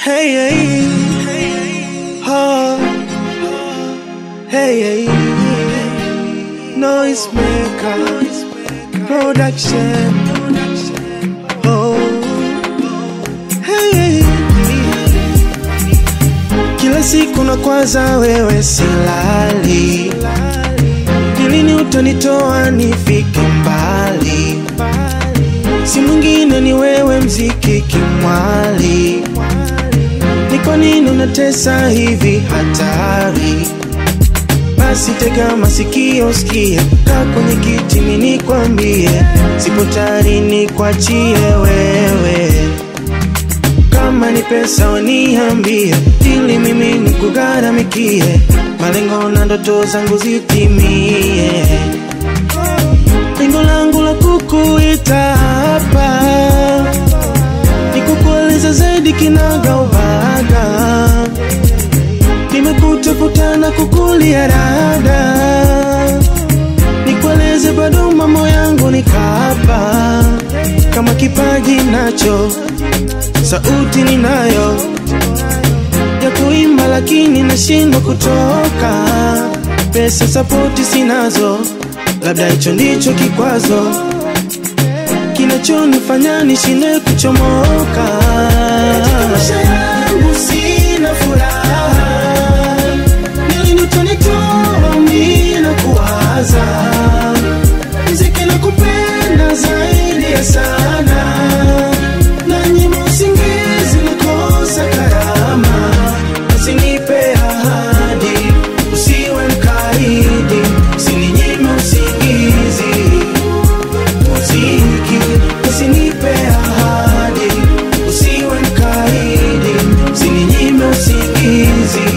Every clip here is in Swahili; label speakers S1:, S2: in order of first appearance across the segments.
S1: Hey, hey, oh, hey, hey, noise maker, production, oh, hey, hey. Kila siku na kwanza wewe silali, ni lini utanitoa nifike mbali? Si mwingine ni wewe, mziki kimwali. Ni kwa nini unatesa hivi hatari? Basi tega masikio, sikie, kaa kwenye kiti, mimi nikwambie, sipo tayari nikuachie wewe. Kama ni pesa waniambie, ili mimi nikugharamikie, malengo na ndoto zangu zitimie. Lengo langu la kukuita hapa ni kukueleza zaidi kinaga ubaga. Nimekutafuta na kukulia rada, nikueleze bado mambo yangu ni kaba, kama kipaji nacho, sauti ninayo ya kuimba, lakini nashindwa kutoka, pesa sapoti sinazo, labda hicho ndicho kikwazo kinachonifanya nishinde kuchomoka. Katika maisha yangu sina furaha, ni lini utanitoa mimi na kuwaza mziki na kupenda zaidi ya sana, na nyima usingizi nakosa karama, usinipe ahadi, usiwe mkaidi, usininyime usingizi muziki usinipe ahadi, usiwe mkaidi, usininyime usingizi.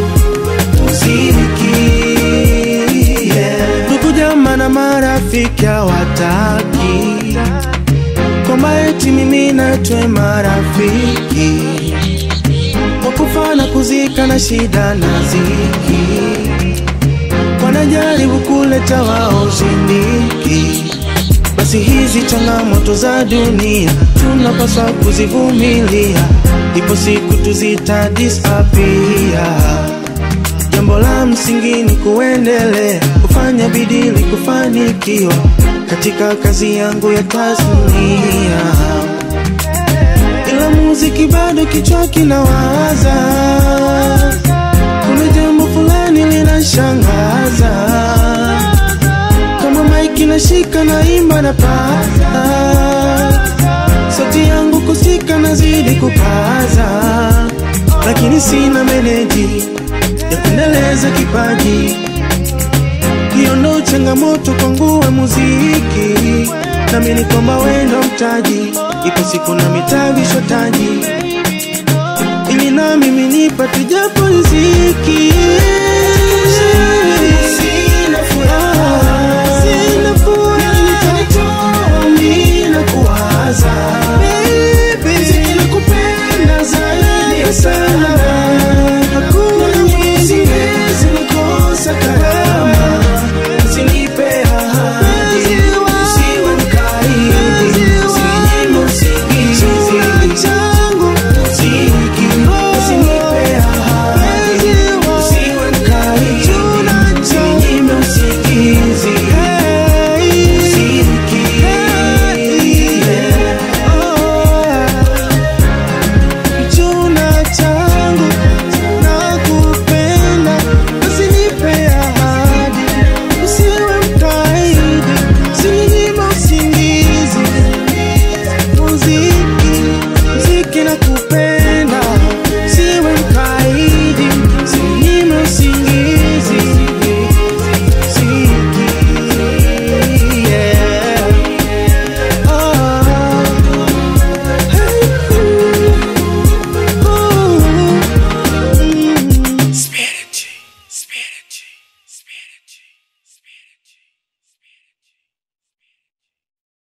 S1: Muziki yeah. Ndugu jamaa na marafiki hawataki kwamba eti mimi natwe marafiki wakufa na kuzika na shida na ziki, wanajaribu kuleta wao ushindiki basi hizi changamoto za dunia tunapaswa kuzivumilia, ipo siku tuzitadisapia. Jambo la msingi ni kuendelea kufanya bidii ili kufanikiwa katika kazi yangu ya tasnia, ila muziki bado kichwa kinawaza, kuna jambo fulani linashangaza kama maiki nashika na imba na paza, sauti yangu kusika nazidi kupaza, lakini sina meneji ya kuendeleza kipaji. Hiyo ndo changamoto kwangu wa muziki, naamini kwamba wewe ndo mtaji, ipo siku na mitavisho taji, ili na mimi nipate japo riziki